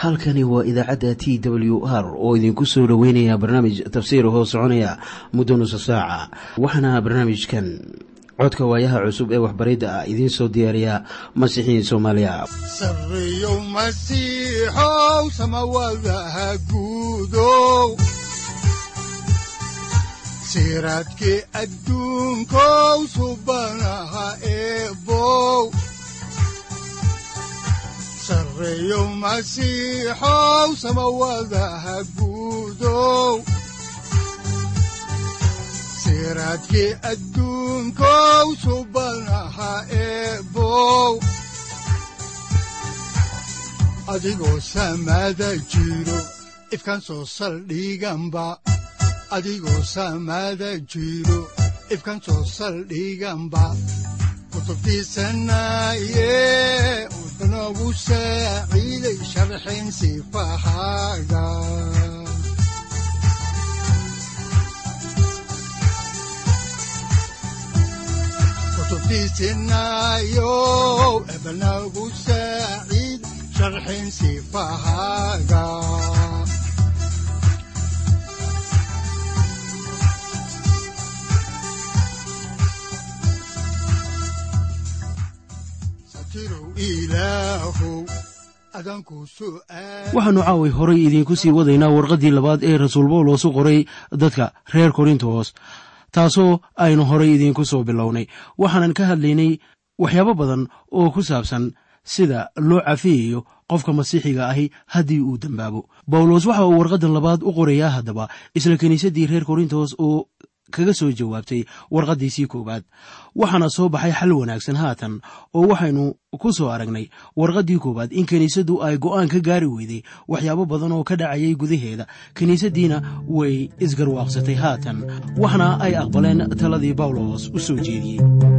halkani waa idaacadda t w r oo idinku soo dhoweynaya barnaamij tafsiir hoo soconaya muddo nusa saaca waxaana barnaamijkan codka waayaha cusub ee waxbaridda ah idiin soo diyaariya masiixiin soomaaliya sareyow masiixow samawadaha guudow siraadkii adduunkow subanaha eebow sareyow masiixow samawadaha guudow siraadkii adduunkow subanaha eebow adigoo samaada jiro ifkan soo saldhiganba adigoo samaada jiro ifkan soo saldhiganba kutubtiisanaye udanogu saaciiday sharxin sifahaaga kutubtiisinayo ebanagu saaciid sharxin sifahaaga waxaannu caawi horay idiinku sii wadaynaa warqaddii labaad ee rasuul bawlos u qoray dadka reer korintos taasoo aynu horay idiinku soo bilownay waxaanan ka hadlaynay waxyaabo badan oo ku saabsan sida loo cafiyayo qofka masiixiga ahi haddii uu dembaabo bawlos waxa uu warqaddan labaad u qorayaa haddaba isla kiniisaddii reer korintos oo kaga soo jawaabtay warqaddiisii koowaad waxaana soo baxay xal wanaagsan haatan oo waxaynu ku soo aragnay warqaddii koowaad in kiniisaddu ay go'aan ka gaari weyday waxyaabo badan oo ka dhacayay gudaheeda kiniisaddiina way isgarwaaqsatay haatan waxna ay aqbaleen taladii bawlos u soo jeediyey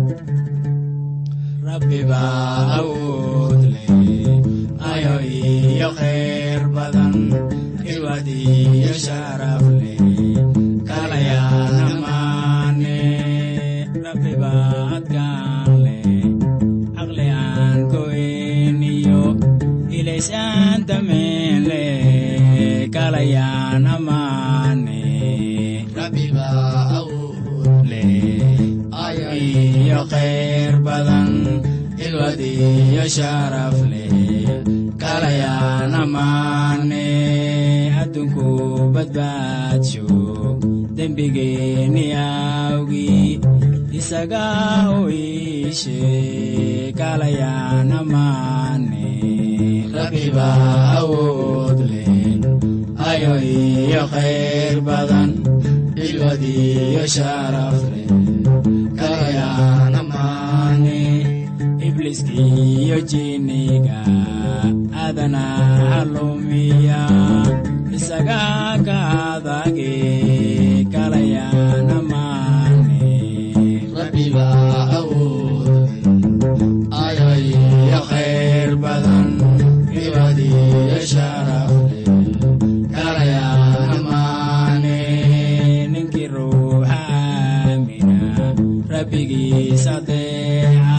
adunku badbaadsho dembigeenni awgi isaga u iishe kalayaan amaane rabbiba awood leh ayo iyo khayr badan ilwadiyo sharaf leh kalayaan amaane ibliskiyo jiniga adana halumiya isaga ka adage kalayaan amaane rabbiba awood ayoiyo khayr badan ibadiyo sharaf kalayaan amaane ninkii ruuxa aamina rabbigiis adeeca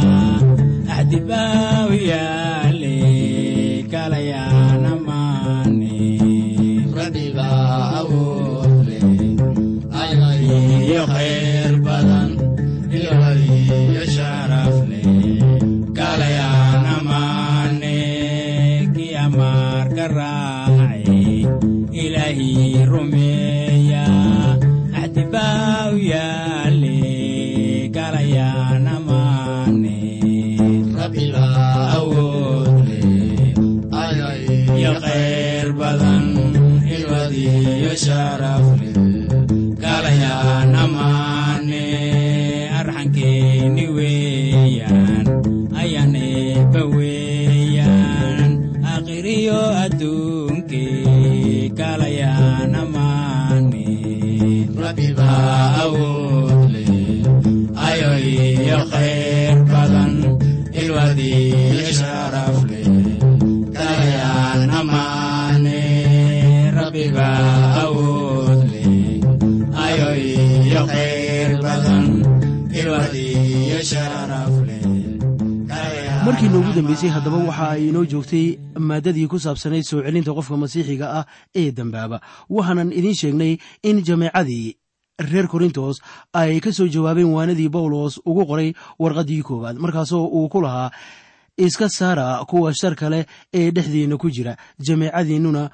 axdibaawiyaale kalayaan amaane rabbiba awood leh ayaiyo khayr badan ilwadiyo sharaf leh kalayaan amaane kii amaarka raace ilaahii rumeeya axdibaawiyaale kalayaan amaane rabbiba awood leh ayaiyo khayr badan ilwadiyo sharaf leh kalayaan amaane arxankeeni weeyaan ayaan eebba weeyaan akhiriyo adduunke kalayaan amaane rabbiba awood leh ayo iyo khayr badan ilwadiyo sharaf leh kalayaan amaane rabbiba awood leh ayo iyo khayr badan ilwadiyo sharaf leh markii noogu dambeysay haddaba waxa ay inoo joogtay maaddadii ku saabsanayd soo celinta qofka masiixiga ah ee dembaaba waxaanan idiin sheegnay in jameecadii reer korintos ay ka soo jawaabeen waanadii bawlos ugu qoray warqaddii koowaad markaasoo uu ku lahaa iska saara kuwa shar kale ee dhexdiinna ku jira jameecadiinnuna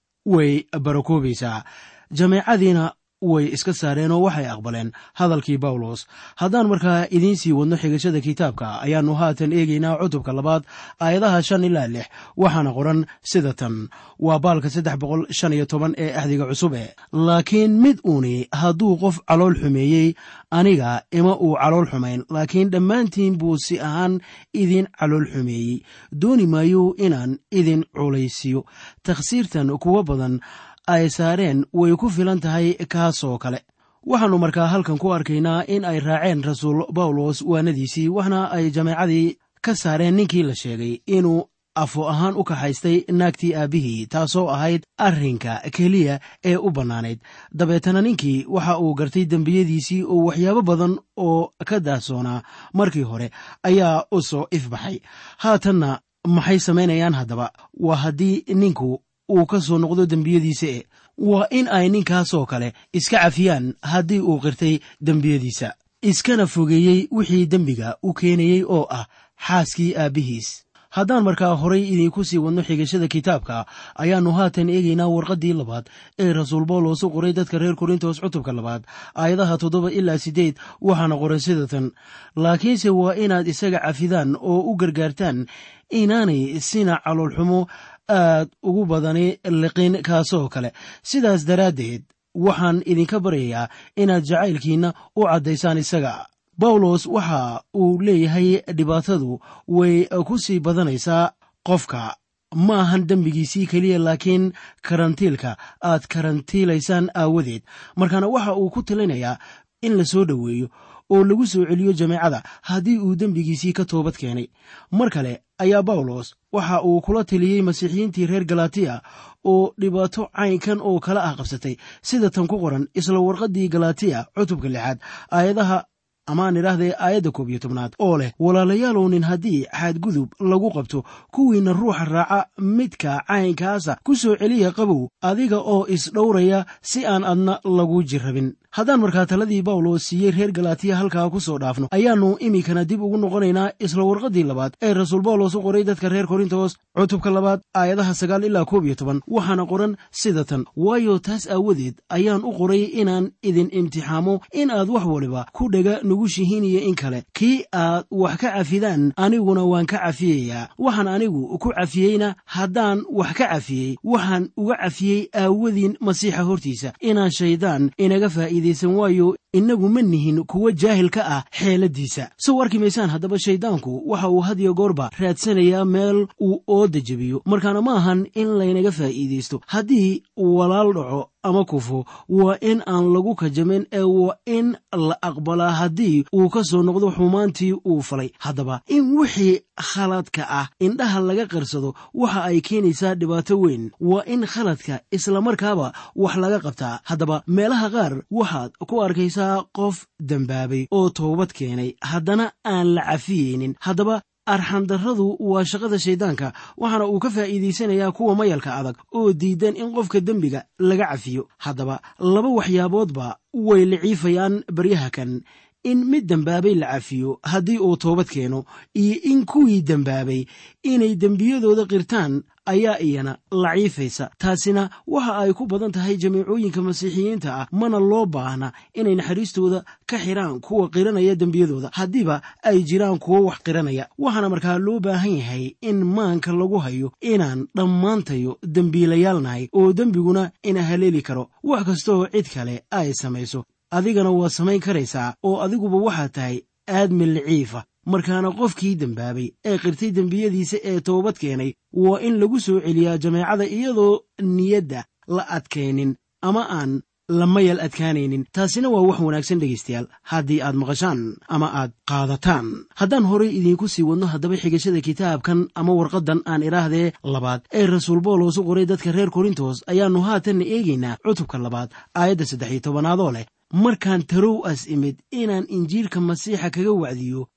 way barakoobaysaa jameecadiina way iska saareen oo waxay aqbaleen hadalkii bawlos haddaan markaa idiin sii wadno xigashada kitaabka ayaannu haatan eegaynaa cutubka labaad aayadaha shan ilaa lix waxaana qoran sida tan waa baalka saddex boqol shan iyo toban ee axdiga cusub e laakiin mid uuni hadduu qof calool xumeeyey aniga ima uu calool xumayn laakiin dhammaantiin buu si ahaan idin calool xumeeyey dooni maayo inaan idin culaysiyo takhsiirtan kuwa badan ay saareen way ku filan tahay kaasoo kale waxaannu markaa halkan ku arkaynaa in ay raaceen rasuul bawlos waanadiisii waxna ay jameecadii ka saareen ninkii la sheegay inuu afo ahaan u kaxaystay naagtii aabbihii taasoo ahayd arrinka keliya ee u bannaanayd dabeetana ninkii waxa uu gartay dembiyadiisii oo waxyaabo badan oo ka daahsoonaa markii hore ayaa u soo ifbaxay haatanna maxay samaynayaan haddaba waa haddii ninku uu ka soo noqdo dembiyadiisa e waa in ay ninkaasoo kale iska cafiyaan haddii uu qirtay dembiyadiisa iskana fogeeyey wixii dembiga u keenayey oo ah xaaskii aabbihiis haddaan markaa horay idiinku sii wadno xigashada kitaabka ayaannu haatan eegaynaa warqaddii labaad ee rasuul bawlos u qoray dadka reer korintos cutubka labaad aayadaha toddoba ilaa siddeed waxaana qoran sida tan laakiinse waa inaad isaga cafidaan oo u gargaartaan inaanay sina caloolxumo aad ugu badani liqin kaasoo kale sidaas daraaddeed waxaan idinka baryayaa inaad jacaylkiinna u caddaysaan isaga bawlos waxa uu leeyahay dhibaatadu way ku sii badanaysaa qofka ma ahan dembigiisii keliya laakiin karantiilka aad karantiilaysaan aawadeed markaana waxa uu ku talinayaa in la soo dhoweeyo oo lagu soo celiyo jameecada haddii uu dembigiisii ka toobad keenay mar kale ayaa bawlos waxa uu kula taliyey masiixiyiintii reer galatiya oo dhibaato caynkan oo kala ah qabsatay sida tan ku qoran isla warqaddii galatiya cutubka lixaad aayadaha amaan idhaahdee aayadda koob iyo tobnaad oo leh walaalayaalow nin haddii xadgudub lagu qabto kuwiinna ruuxa raaca midka caynkaasa ku soo celiya qabow adiga oo isdhowraya si aan adna lagu jirrabin haddaan markaa taladii bawlos siiyey reer galatiya halkaa ku soo dhaafno ayaannu iminkana dib ugu noqonaynaa isla warqaddii labaad ee rasuul bawlos u qoray dadka reer korintos cutubka labaad aayadaha sagaal ilaa koob iyo toban waxaana qoran sida tan waayo taas aawadeed ayaan u qoray inaan idin imtixaamo in aad wax waliba ku dhega nugushihiin iyo in kale kii aad wax ka cafidaan aniguna waan ka cafiyayaa waxaan anigu ku cafiyeyna haddaan wax ka cafiyey waxaan uga cafiyey aawadiin masiixa hortiisa inaan shaydaan inaga faa'iidaysan waayo innagu ma nihin kuwa jaahil ka ah xeeladiisa sow arki maysaan haddaba shayddaanku waxa uu had iyo goorba raadsanayaa meel uu ooda jebiyo markaana ma ahan in laynaga faa'iidaysto haddii walaal dhaco ama kufo waa in aan lagu kajamin ee waa in la aqbalaa haddii uu ka soo noqdo xumaantii uu falay haddaba in wixii khaladka ah indhaha laga qarsado waxa ay keenaysaa dhibaato weyn waa in khaladka islamarkaaba wax laga qabtaa haddaba meelaha qaar waxaad ku arkaysaa qof dembaabay oo toobad keenay haddana aan la cafiyeynin haddaba arxandarradu waa shaqada shayddaanka waxaana uu ka faa'iidaysanayaa kuwa mayalka adag oo diidan in qofka dembiga laga cafiyo haddaba laba waxyaaboodba way liciifayaan baryaha kan in mid dembaabay la cafiyo haddii uu toobad keeno iyo in kuwii dembaabay inay dembiyadooda qirtaan ayaa iyana laciifaysa taasina waxa ay ku badan tahay jamiicooyinka masiixiyiinta ah mana loo baahna inay naxariistooda ka xidhaan kuwa qiranaya dembiyadooda haddiiba ay jiraan kuwo wax qiranaya waxaana markaa loo baahan yahay in maanka lagu hayo inaan dhammaantayo dembiilayaalnahay oo dembiguna ina haleeli karo wax kastooo cid kale ay samayso adigana waa samayn karaysaa oo adiguba waxaad tahay aadmi liciifa markaana qofkii dembaabay ee qirtay dembiyadiisa ee toobad keenay waa in lagu soo celiyaa jameecada iyadoo niyadda la adkaynin ama aan la mayal adkaanaynin taasina waa wax wanaagsan dhegaystayaal haddii aad maqashaan ama aad qaadataan haddaan horay idiinku sii wadno haddaba xigashada kitaabkan ama warqaddan aan idhaahdee labaad ee rasuul boolos u qoray dadka reer korintos ayaannu haatanna eegaynaa cutubka labaad aayadda saddex iyo tobanaadoo leh markaan tarow as imid inaan injiilka masiixa kaga wacdiyo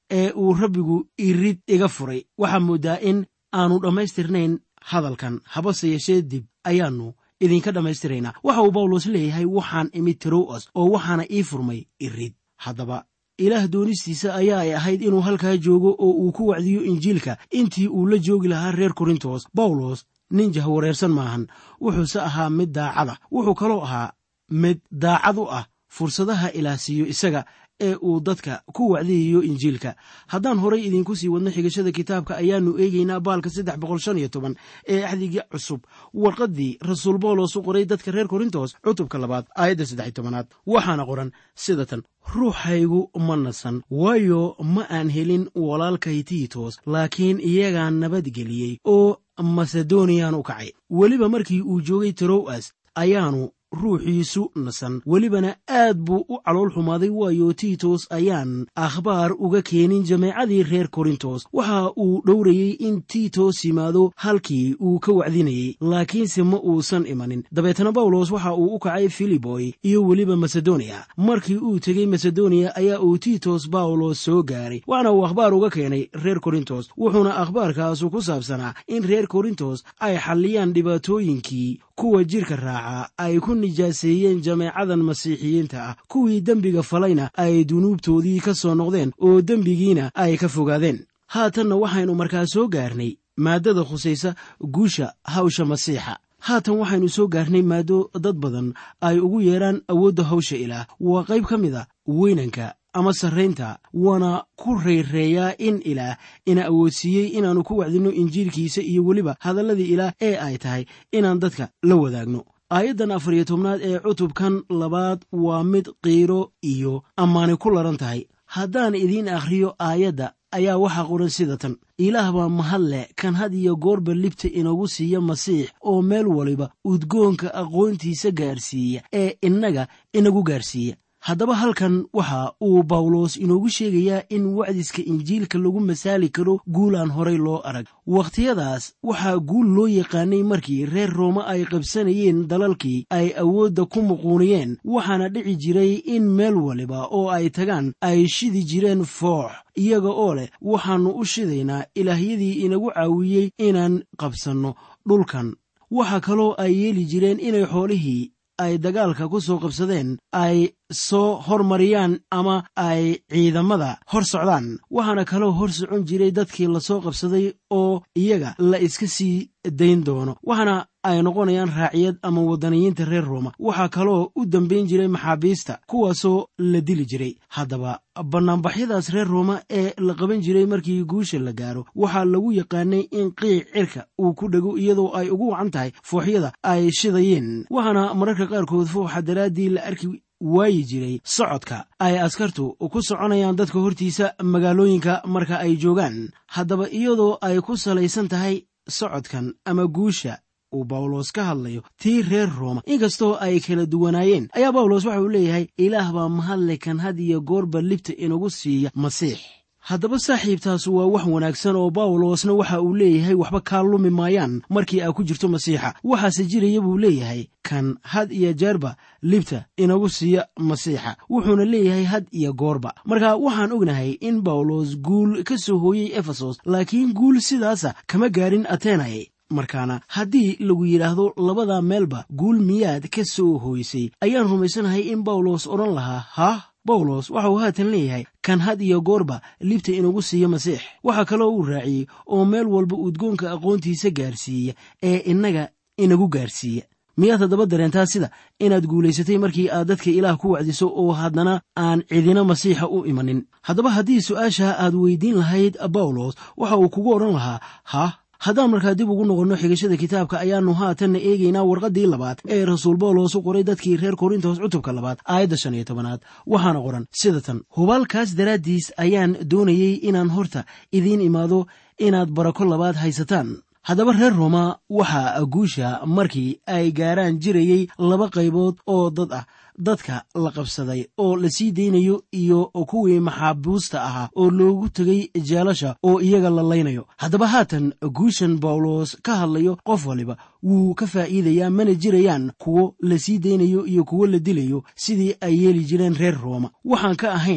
ee uu rabbigu irid iga furay waxaa mooddaa in aanu dhammaystirnayn hadalkan habase yeeshee dib ayaannu idinka dhammaystiraynaa waxa uu bawlos leeyahay waxaan imid tirowas oo waxaana ii furmay irid haddaba ilaah doonistiisa ayaa ay ahayd inuu halkaa joogo oo uu ku wacdiyo injiilka intii uu la joogi lahaa reer korintos bawlos nin jahwareersan maahan wuxuuse ahaa mid daacada wuxuu kaloo ahaa mid daacad u ah fursadaha ilaah siiyo isaga ee uu dadka ku wacdiyayo injiilka haddaan horay idiinku sii wadno xigashada kitaabka ayaannu eegaynaa baalka saddex boqol shan iyo toban ee axdigii cusub warqaddii rasuul bawlos u qoray dadka reer korintos cutubka labaad aayadda saddex tobanaad waxaana qoran sida tan ruuxaygu ma nasan waayo ma aan helin walaalkay tiitos laakiin iyagaa nabadgeliyey oo masedoniyaan u kacay weliba markii uu joogay tirowas ayaanu ruuxiisu nasan welibana aad buu u calool xumaaday waayo tiitos ayaan akhbaar uga keenin jameecadii reer korintos waxa uu dhowrayey in tiitos yimaado halkii uu ka wacdinayey laakiinse ma uusan imanin dabeetana bawlos waxa uu u kacay filiboy iyo weliba masedoniya markii uu tegey masedoniya ayaa uu tiitos bawlos soo gaaray waxaana uu akhbaar uga keenay reer korintos wuxuuna akhbaarkaasu ku saabsanaa in reer korintos ay xalliyaan dhibaatooyinkii kuwa jirka raaca ay ku nijaaseeyeen jameecadan masiixiyiinta ah kuwii dembiga falayna ay dunuubtoodii ka soo noqdeen oo dembigiina ay ka fogaadeen haatanna waxaynu markaa soo gaarnay maaddada khusaysa guusha hawsha masiixa haatan waxaynu soo gaarnay maaddo dad badan ay ugu yeedhaan awoodda hawsha ilaah waa qayb ka mid a weynanka ama sarraynta waana ku rayreeyaa in ilaah ina awoodsiiyey inaannu ku wacdinno injiilkiisa iyo weliba hadalladii ilaah ee ay tahay inaan dadka la wadaagno aayaddan afar iyo tobnaad ee cutubkan labaad waa mid qiiro iyo ammaani ku laran tahay haddaan idiin akhriyo aayadda ayaa waxaa qoran sida tan ilaah baa mahad leh kan had iyo goorba libta inagu siiya masiix oo meel waliba udgoonka aqoontiisa gaarsiiya ee innaga inagu gaarsiiya haddaba halkan waxa uu bawlos inoogu sheegayaa in wacdiska injiilka lagu masaali karo guul aan horay loo arag wakhtiyadaas waxaa guul loo yaqaanay markii reer roome ay qabsanayeen dalalkii ay awoodda ku muquuniyeen waxaana dhici jiray in meel waliba oo ay tagaan ay shidi jireen foox iyaga oo leh waxaannu u shidaynaa ilaahyadii inagu caawiyey inaan qabsanno dhulkan waxa kaloo ay yeeli jireen inay xoolihii ay dagaalka ku soo qabsadeen ay soo hormariyaan ama ay ciidamada hor socdaan waxaana kaloo hor socon jiray dadkii lasoo qabsaday oo iyaga la iska sii dayn doono waxaana ay noqonayaan raaciyad ama waddaniyiinta reer rooma waxaa kaloo u dambayn jiray maxaabiista kuwaasoo la dili jiray haddaba bannaanbaxyadaas reer rooma ee la qaban jiray markii guusha la gaaro waxaa lagu yaqaanay in qiic cirka uu ku dhego iyadoo ay ugu wacan tahay fooxyada ay shidayeen waxaana mararka qaarkood fooxa daraaddii la arki waayi jiray socodka ay askartu ku soconayaan dadka hortiisa magaalooyinka marka ay joogaan haddaba iyadoo ay ku salaysan tahay socodkan ama guusha uu bawlos ka hadlayo tii reer rooma inkastoo ay kala duwanaayeen ayaa bawlos waxa uu leeyahay ilaah baa mahadle kan had iyo goorba libta inagu siiya masiix haddaba saaxiibtaas waa wax wanaagsan oo bawlosna waxa uu leeyahay waxba kaa lumi maayaan markii aa ku jirto masiixa waxaase jiraya buu leeyahay kan had iyo jeerba libta inagu siiya masiixa wuxuuna leeyahay had iyo goorba marka waxaan ognahay in bawlos guul ka soo hooyey efesos laakiin guul sidaasa kama gaarin atenay markaana haddii lagu yidhaahdo labada meelba guul miyaad ka soo hooysay ayaan rumaysanahay in bawlos odhan lahaa haah bawlos waxa uu haatan leeyahay kan had iyo goorba libta inagu siiya masiix waxaa kaloo uu raaciyey oo meel walba udgoonka aqoontiisa gaarsiiya ee innaga inagu gaarsiiya miyaad haddaba dareentaa sida inaad guulaysatay markii aad dadka ilaah ku wacdiso oo haddana aan cidina masiixa u imanin haddaba haddii su'aasha aad weydiin lahayd bawlos waxa uu kugu odhan lahaa hah haddaan markaa dib ugu noqonno xigashada kitaabka ayaannu haatanna eegaynaa warqaddii labaad ee rasuul bawlos u qoray dadkii reer korintos cutubka labaad aayadda shan iyo tobanaad waxaana qoran sida tan hubaalkaas daraaddiis ayaan doonayey inaan horta idiin imaado inaad barako labaad haysataan haddaba reer rooma waxaa guusha markii ay gaaraan jirayey laba qaybood oo dad ah dadka la qabsaday oo la sii daynayo iyo kuwii maxaabuusta ahaa oo loogu tegay jeelasha oo iyaga la laynayo haddaba haatan guushan bawlos ka hadlayo qof waliba wuu ka faa'iidayaa mana jirayaan kuwo la sii daynayo iyo kuwo la dilayo sidii ay yeeli jireen reer rooma waxaan ka ahayn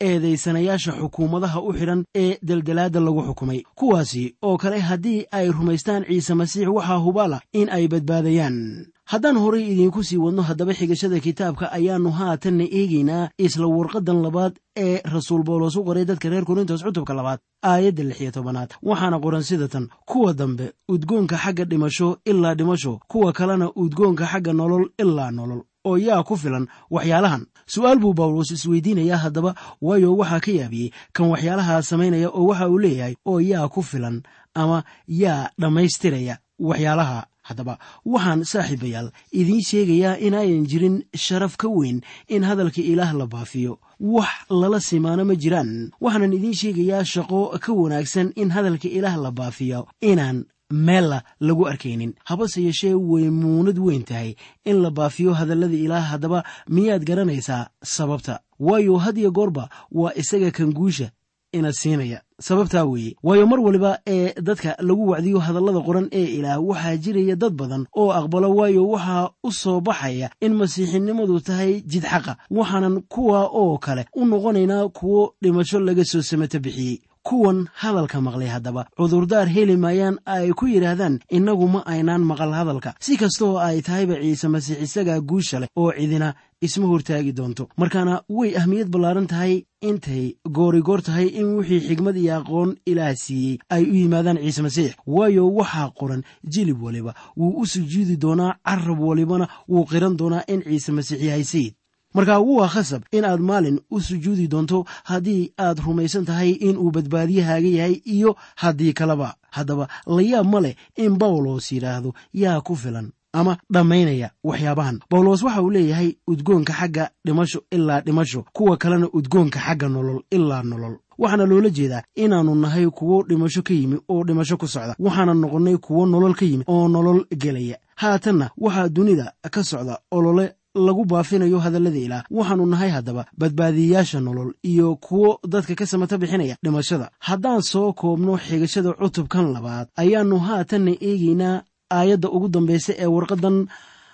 eedaysanayaasha xukuumadaha u xidhan ee deldelaadda lagu xukumay kuwaasi oo kale haddii ay rumaystaan ciise masiix waxaa hubaala in ay badbaadayaan haddaan horay idiinku sii wadno haddaba xigashada kitaabka ayaannu haatanna eegaynaa isla warqaddan labaad ee rasuul bawlos u qoray dadka reer korintos cutubka labaad aayadda lix iyo tobanaad waxaana qoran sida tan kuwa dambe udgoonka xagga dhimasho ilaa dhimasho kuwa kalena udgoonka xagga nolol ilaa nolol oo yaa ku filan waxyaalahan su'aal buu bawlos isweydiinayaa haddaba waayo waxaa ka yaabiyey kan waxyaalahaa samaynaya oo waxa uu leeyahay oo yaa ku filan ama yaa dhammaystiraya waxyaalaha haddaba waxaan saaxiibayaal idiin sheegayaa inaayan jirin sharaf ka weyn in hadalka ilaah la baafiyo wax lala simaano ma jiraan waxaanan idiin sheegayaa shaqo ka wanaagsan in hadalka ilaah la baafiyo inaan meella lagu arkaynin habase yeeshee way muunad weyn tahay in la baafiyo hadallada ilaah haddaba miyaad garanaysaa sababta waayo had iyo goorba waa isaga kan guusha ina siinaya sababtaa weeye waayo mar waliba ee dadka lagu wacdiyo hadallada qoran ee ilaah waxaa jiraya dad badan oo aqbalo waayo waxaa u soo baxaya in masiixinimadu tahay jid xaqa waxaanan kuwa oo kale u noqonaynaa kuwo dhimasho laga soo samato bixiyey kuwan hadalka maqlay haddaba cudurdaar heli maayaan ay ku yidhaahdaan innagu ma aynaan maqal hadalka si kastaoo ay tahayba ciise masiix isagaa guusha leh oo cidina isma hortaagi doonto markaana way ahmiyad ballaaran tahay intay goorigoor tahay in wixii xigmad iyo aqoon ilaah siiyey ay u yimaadaan ciise masiix waayo waxaa qoran jilib waliba wuu u sujuudi doonaa carab walibana wuu qiran doonaa in ciise masiix yahay sayid markaa waa khasab in aad maalin u sujuudi doonto haddii aad rumaysan tahay inuu badbaadiyahaaga yahay iyo haddii kaleba haddaba layaab ma leh in bawlos yidhaahdo yaa ku filan ama dhammaynaya waxyaabahan bawlos waxa uu leeyahay udgoonka xagga dhimasho ilaa dhimasho kuwa kalena udgoonka xagga nolol ilaa nolol waxaana loola jeedaa inaannu nahay kuwo dhimasho ka yimi oo dhimasho ku socda waxaana noqonnay kuwo nolol ka yimi oo nolol gelaya haatanna waxaa dunida ka socda olole lagu baafinayo hadallada ilaah waxaannu nahay haddaba badbaadiyayaasha nolol iyo kuwo dadka ka samata bixinaya dhimashada haddaan soo koobno xigashada cutubkan labaad ayaannu haatanna eegaynaa aayadda ugu dambaysa ee warqaddan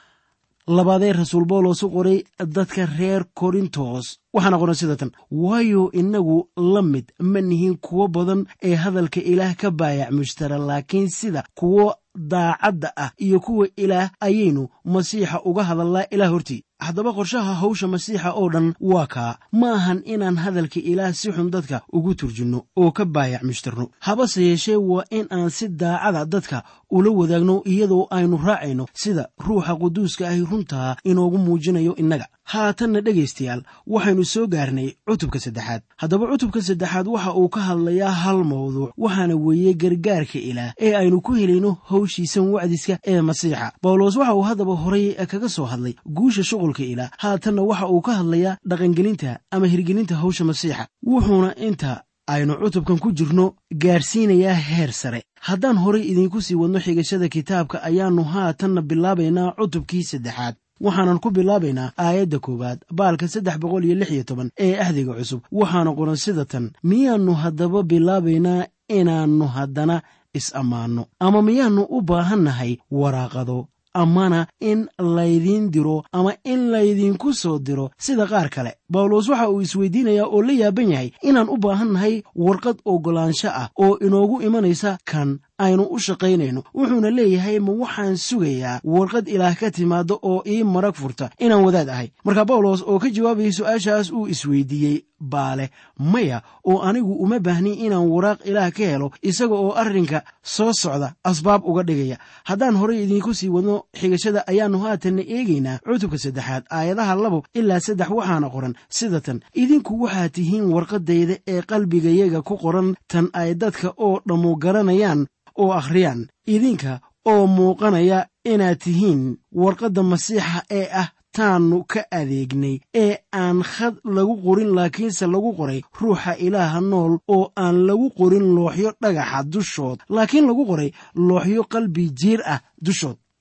labaadee rasuul bawlos u qoray dadka reer korintos waxaana qoran sida tan waayo innagu la mid ma nihin kuwo badan ee hadalka ilaah ka baayac mushtara laakiin sida kuwo daacadda ah iyo kuwa ilaah ayaynu masiixa uga hadallaa ilaah hortii haddaba qorshaha hawsha masiixa oo dhan waa kaa ma ahan inaan hadalka ilaah si xun dadka ugu turjinno oo ka baayac mushtarno habase yeeshee waa in aan si daacada dadka ula wadaagno iyadoo aynu raacayno sida ruuxa quduuska ahi runtaa inoogu muujinayo innaga haatanna dhegaystayaal waxaynu soo gaarnay cutubka saddexaad haddaba cutubka saddexaad waxa uu ka hadlayaa hal mawduuc waxaana weeye gargaarka ilaah ee aynu ku helayno hawshiisan wacdiska ee masiixa bawlos waxa uu haddaba horay kaga soo hadlay guusha shuqulka ilaah haatanna waxa uu ka hadlayaa dhaqangelinta ama hirgelinta hawsha masiixa wuxuuna inta aynu cutubkan ku jirno gaarsiinayaa heer sare haddaan horay idiinku sii wadno xigashada kitaabka ayaannu haatanna bilaabaynaa cutubkii saddexaad waxaanan ku bilaabaynaa aayadda koowaad baalka saddex boqol iyo lix iyo toban ee ahdiga cusub waxaana qoran sida tan miyaannu haddaba bilaabaynaa inaannu haddana is-ammaanno ama miyaannu u baahannahay waraaqado amana in laydiin diro ama in laydinku soo diro sida qaar kale bawlos waxa uu isweydiinayaa oo la yaaban yahay inaan u baahan nahay warqad oggolaansho ah oo inoogu imanaysa kan aynu u shaqaynayno wuxuuna leeyahay ma waxaan sugayaa warqad ilaah ka timaada oo ii marag furta inaan wadaad ahay marka bawlos oo ka jawaabayay su-aashaas uu isweydiiyey baale maya oo anigu uma baahni inaan waraaq ilaah ka helo isaga oo arrinka soo socda asbaab uga dhigaya haddaan horay idiinku sii wadno xigashada ayaannu haatanna eegaynaa cutubka saddexaad aayadaha labo ilaa saddex waxaana qoran sida tan idinku waxaad tihiin warqaddayda ee qalbigayaga ku qoran tan ay dadka oo dhammu garanayaan oo akhriyaan idinka oo muuqanaya inaad tihiin warqadda masiixa ee ah taannu ka adeegnay ee aan khad lagu qorin laakiinse lagu qoray ruuxa ilaaha nool oo aan lagu qorin looxyo dhagaxa dushood laakiin lagu qoray looxyo qalbi jiir ah dushood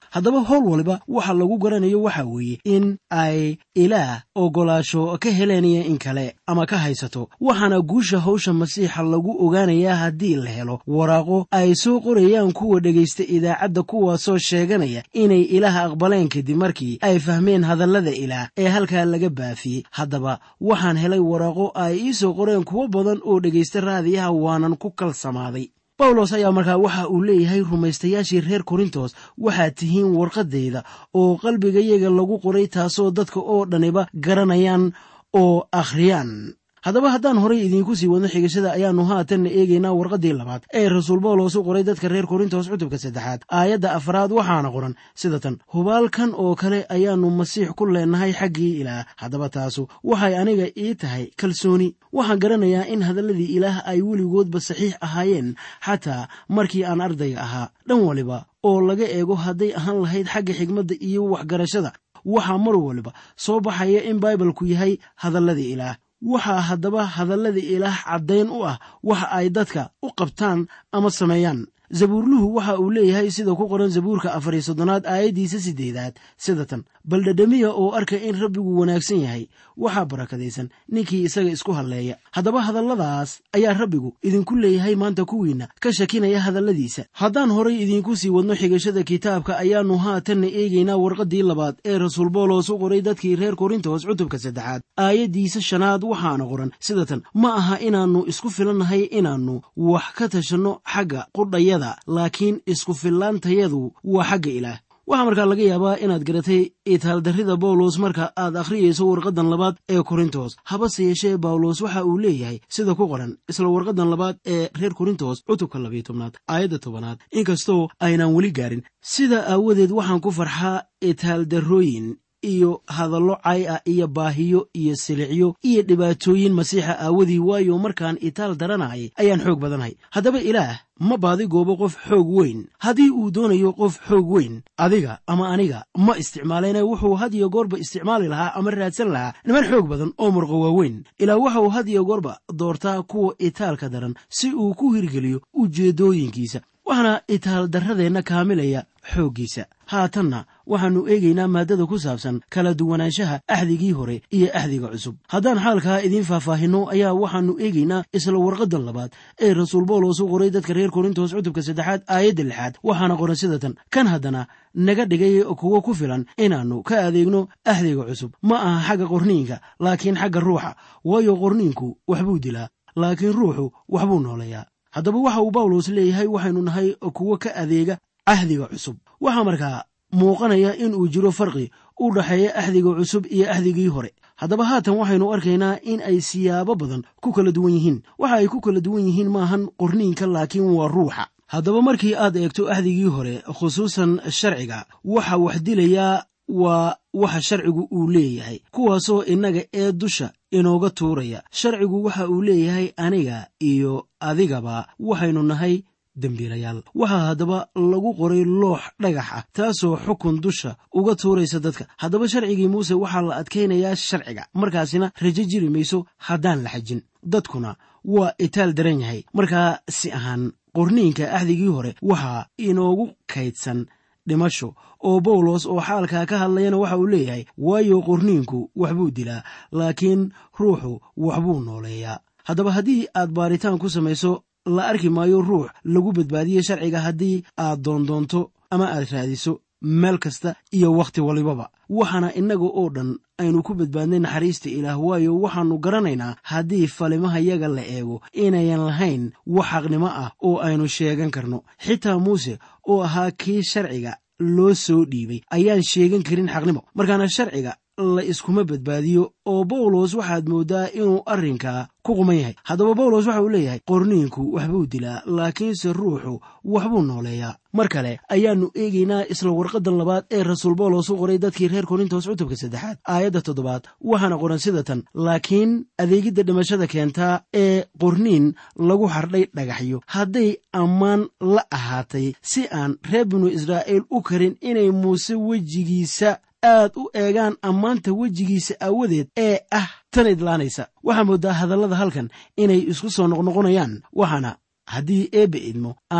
haddaba howl waliba waxa lagu garanayo waxa weeye in ay ilaah ogolaasho ka helenaya in kale ama ka haysato waxaana guusha hawsha masiixa lagu ogaanayaa haddii la helo waraaqo ay soo qorayaan kuwa dhegaysta idaacadda kuwaasoo sheeganaya inay ilaah aqbaleen kadib markii ay fahmeen hadallada ilaah ee halkaa laga baafiyey haddaba waxaan helay waraaqo ay ii soo qoreen kuwo badan oo dhegaysta raadiyaha waanan ku kalsamaaday bawlos ayaa markaa waxa uu leeyahay rumaystayaashii reer korintos waxaad tihiin warqaddayda oo qalbigayaga lagu qoray taasoo dadka oo dhaniba garanayaan oo akhriyaan haddaba haddaan horay idiinku sii wadno xigashada ayaannu haatanna eegaynaa warqaddii labaad ee rasuul bawlos u qoray dadka reer korintos cutubka saddexaad aayadda afraad waxaana qoran sida tan hubaalkan oo kale ayaannu masiix ku leennahay xaggii ilaah haddaba taasu waxay aniga ii tahay kalsooni waxaan garanayaa in hadalladii ilaah ay weligoodba saxiix ahaayeen xataa markii aan ardayga ahaa dhan waliba oo laga eego hadday ahaan lahayd xagga xigmadda iyo waxgarashada waxaa mar waliba soo baxaya in baibalku yahay hadalladii ilaah waxaa haddaba hadallada ilaah caddayn u ah waxa ay dadka u qabtaan ama sameeyaan zabuurluhu waxa uu leeyahay sida ku qoran zabuurka afar iyo soddonaad aayaddiisa siddeedaad sida tan bal dhadhamiya oo arka in rabbigu wanaagsan yahay waxaa barakadaysan ninkii isaga isku hadleeya haddaba hadalladaas ayaa rabbigu idinku leeyahay maanta kuwiinna ka shakinaya hadalladiisa haddaan horay idiinku sii wadno xigashada kitaabka ayaannu haatanna eegaynaa warqaddii labaad ee rasuul boolos u qoray dadkii reer korintos cutubka saddexaad aayaddiisa shanaad waxaana qoran sida tan ma aha inaannu isku filannahay inaannu wax ka tashanno xagga qudhaya laakiin isku fillaantayadu waa xagga ilaah waxaa markaa laga yaabaa inaad garatay itaaldarrida bawlos marka aad akhriyayso warqaddan labaad ee korintos habase yeeshee bawlos waxa uu leeyahay sida ku qoran isla warqaddan labaad ee reer korintos cutubka labiyo tobnaad aayadda tobanaad inkastoo aynaan weli gaarin sida aawadeed waxaan ku farxaa itaaldarrooyin iyo hadallo cay ah iyo baahiyo iyo silicyo iyo dhibaatooyin masiixa aawadii waayo markaan itaal daranayay ayaan xoog badanahay haddaba ilaah ma baadi goobo qof xoog weyn haddii uu doonayo qof xoog weyn adiga ama aniga ma isticmaalayna wuxuu had iyo goorba isticmaali lahaa ama raadsan lahaa niman xoog badan oo murqo waaweyn ilaa waxauu had iyo goorba doortaa kuwa itaalka daran si uu ku hirgeliyo ujeeddooyinkiisa waxaana itaal darradeenna kaamilaya xooggiisa haatanna waxaannu eegaynaa maaddada ku saabsan kala duwanaanshaha axdigii hore iyo axdiga cusub haddaan xaalkaa idiin faahfaahinno ayaa waxaannu eegaynaa isla warqaddan labaad ee rasuul boolos u qoray dadka reer korintos cutubka saddexaad aayadda lixaad waxaana qoran sida tan kan haddana naga dhigay kuwo ku filan inaannu ka adeegno axdiga cusub ma aha xagga qorniinka laakiin xagga ruuxa waayo qorniinku waxbuu dilaa laakiin ruuxu waxbuu nooleeyaa haddaba waxa uu bawlos leeyahay waxaynu nahay kuwo ka adeega ahdiga cusub waxaa markaa muuqanaya in uu jiro farqi u dhaxeeya axdiga cusub iyo axdigii hore haddaba haatan waxaynu arkaynaa in ay siyaabo badan ku kala duwan yihiin waxa ay ku kala duwan yihiin maahan qorniinka laakiin waa ruuxa haddaba markii aad eegto axdigii hore khusuusan sharciga waxa wax dilayaa waa waxa sharcigu uu leeyahay kuwaasoo innaga ee dusha inooga tuuraya sharcigu waxa uu leeyahay aniga iyo adigaba waxaynu nahay dembiilayaal waxaa haddaba lagu qoray loox dhagax ah taasoo xukun dusha uga tuuraysa dadka haddaba sharcigii muuse waxaa la adkaynayaa sharciga markaasina rajo jiri mayso haddaan la xajin dadkuna waa itaal daran yahay markaa si ahaan qorniinka axdigii hore waxaa inoogu kaydsan dhimasho oo bawlos oo xaalkaa ka hadlayana waxa uu leeyahay waayo qorniinku waxbuu dilaa laakiin ruuxu waxbuu nooleeyaa haddaba haddii aad baaritaan ku samayso la arki maayo ruux lagu badbaadiye sharciga haddii aad doondoonto ama aad raadiso meel kasta iyo wakhti walibaba waxaana innaga oo dhan aynu ku badbaadnay naxariista ilaah waayo waxaannu garanaynaa haddii falimahayaga la eego inayan lahayn wax xaqnimo ah oo aynu sheegan karno xitaa muuse oo ahaa kii sharciga loo soo dhiibay ayaan sheegan karin xaqnimo markaana sharciga la iskuma badbaadiyo oo bawlos waxaad mooddaa inuu arrinkaa ku quman yahay haddaba bawlos waxa uu leeyahay qorniinku waxbuu dilaa laakiinse ruuxu waxbuu nooleeyaa mar kale ayaannu eegaynaa isla warqaddan labaad ee rasuul bawlos u qoray dadkii reer korintos cutubka saddexaad aayadda toddobaad waxaana qoran sida tan laakiin adeegidda dhimashada keentaa ee qorniin lagu hardhay dhagaxyo hadday ammaan la ahaatay si aan reer binu israa'iil u karin inay muuse wejigiisa aad u eegaan ammaanta wejigiisa aawadeed ee ah tan idlaanaysa waxaa mooddaa hadallada halkan inay isku soo noqnoqonayaan waxaana haddii eebbe idmo aan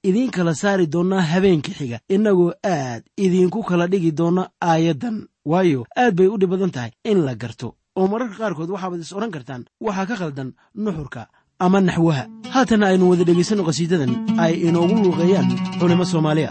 idiin kala saari doonnaa habeenka xiga innagoo aad idiinku kala dhigi doonna aayaddan waayo aad bay u dhib badan tahay in la garto oo mararka qaarkood waxaabaad is odhan kartaan waxaa ka khaldan nuxurka ama naxwaha haatana aynu wada dhegaysanno qhasiidadan ay inoogu luuqeeyaan culimo soomaaliya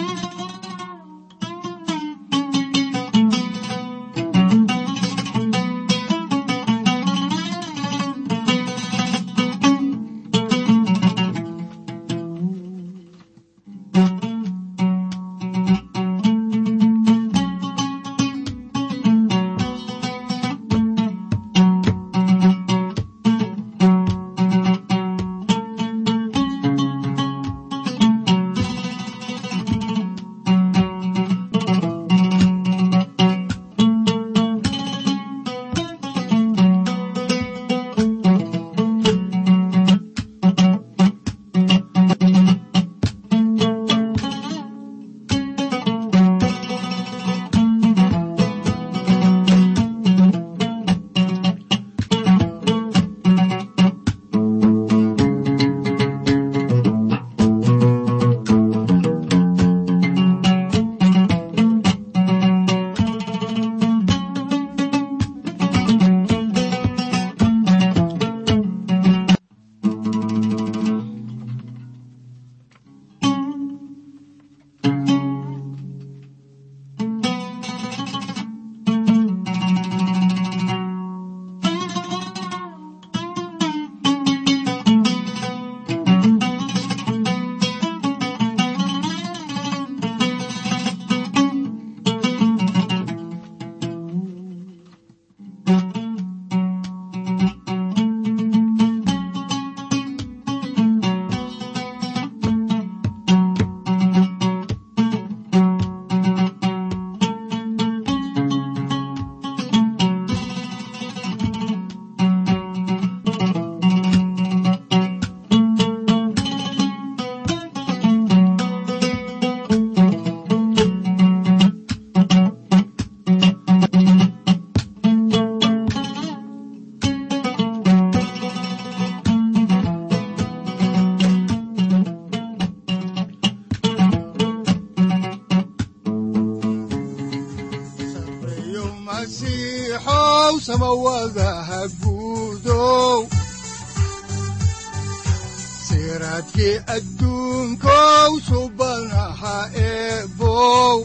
sareeyo masiixow samawadaha guudow siraadkii adduunkow subanaha eebow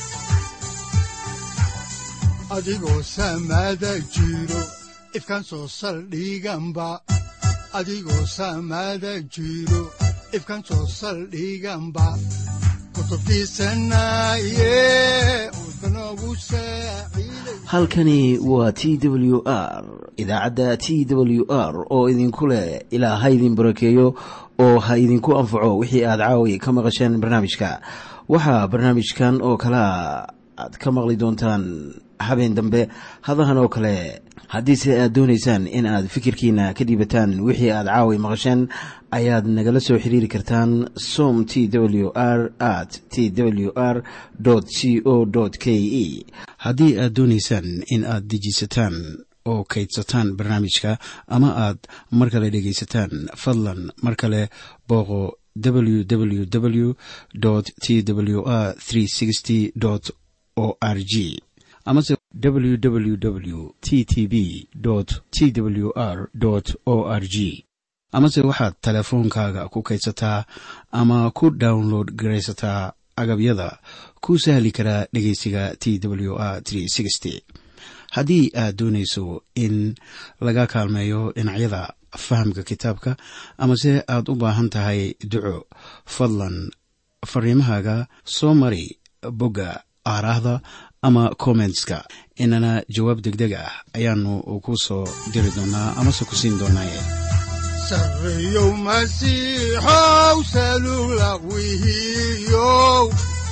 adigoo samada jiro ifkan soo saldhiganba adigoo samada jiro ifkan soo saldhiganba kutubtiisanaye udbanogu saaciiday halkani waa t w r idaacadda t w r oo idinku leh ilaa ha idin barakeeyo oo ha idinku anfaco wixii aad caawi ka maqasheen barnaamijka waxaa barnaamijkan oo kalea aad ka maqli doontaan habeen dambe hadahan oo kale haddiise aad doonaysaan in aad fikirkiina ka dhiibataan wixii aad caawi maqasheen ayaad nagala soo xiriiri kartaan som t w r at t w r c o k e haddii aad doonaysaan in aad dejisataan oo kaydsataan barnaamijka ama aad mar kale dhegaysataan fadlan mar kale booqo www t w r o r g amase www t t b t w r o r g amase waxaad teleefoonkaaga ku kaydsataa ama ku download garaysataa agabyada ku sahli karaa dhegeysiga t w r haddii aad doonayso in laga kaalmeeyo dhinacyada fahamka kitaabka amase aad u baahan tahay duco fadlan fariimahaaga soo mari bogga aaraahda ama kommentska inana jawaab degdeg ah ayaanu ku soo diri doonaa amase ku siin doonaaye sareeyow masiixow salugla wihiyow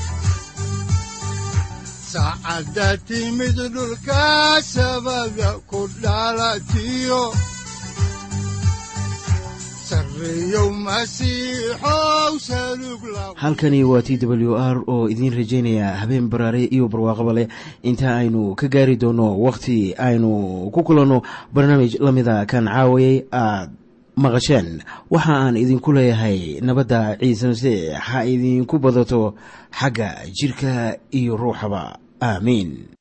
saacadda timid dhulka sabada ku dhalatiyo sareeyow masiixow salugla halkani waa t w r oo idiin rajaynaya habeen baraare iyo barwaaqaba leh inta aynu ka gaari doono wakhti aynu ku kulanno barnaamij la mida kan caawayay aad maqasheen waxa aan idinku leeyahay nabadda ciise masiix ha idinku badato xagga jidhka iyo ruuxaba aamiin